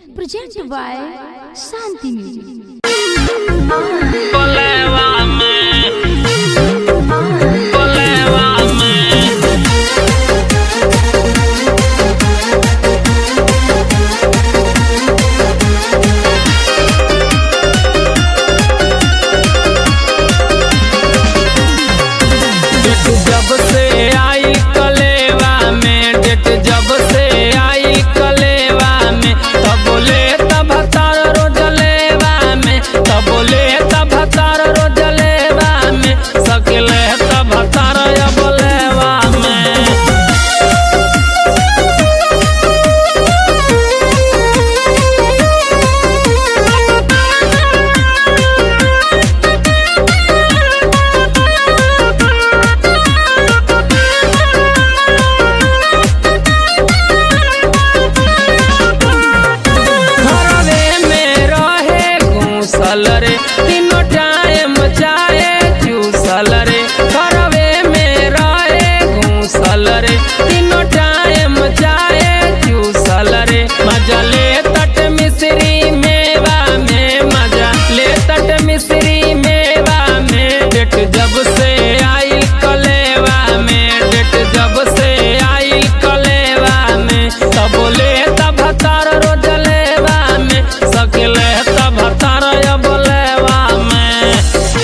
presented by Shanti Music. Bolewa me. Bolewa me. Date जब से आई कलेवा में डेट जब से आई कलेवा में तब बोले तब तार रोजलेवा में तब बोले तब तार रोजलेवा में सकले तब तार बोलेवा में घरवे में रहे घूसल रे तीनों टाइम चाहे चूसल रे घरवे में रहे घूसल रे तीनों टाइम चाहे चूसल रे मजा ले तट मिश्री मेवा में मजा ले तट मिश्री मेवा में डेट जब से आई कलेवा में डेट जब से आई कलेवा में तब बोले तब तार रोजलेवा में सकले तब तार बोलेवा में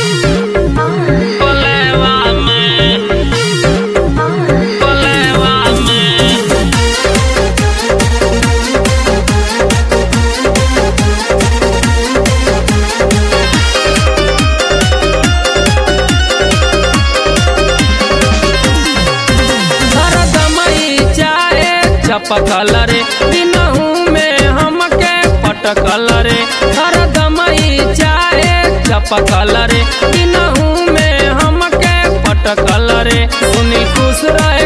बोलेवा में बोलेवा में हरदमई चाहे चपकल रे दिनहू में हमके पटकल रे हरदमई चाहे चपकल रे दिनहू में हमके पटकल रे सुनी खुश रहे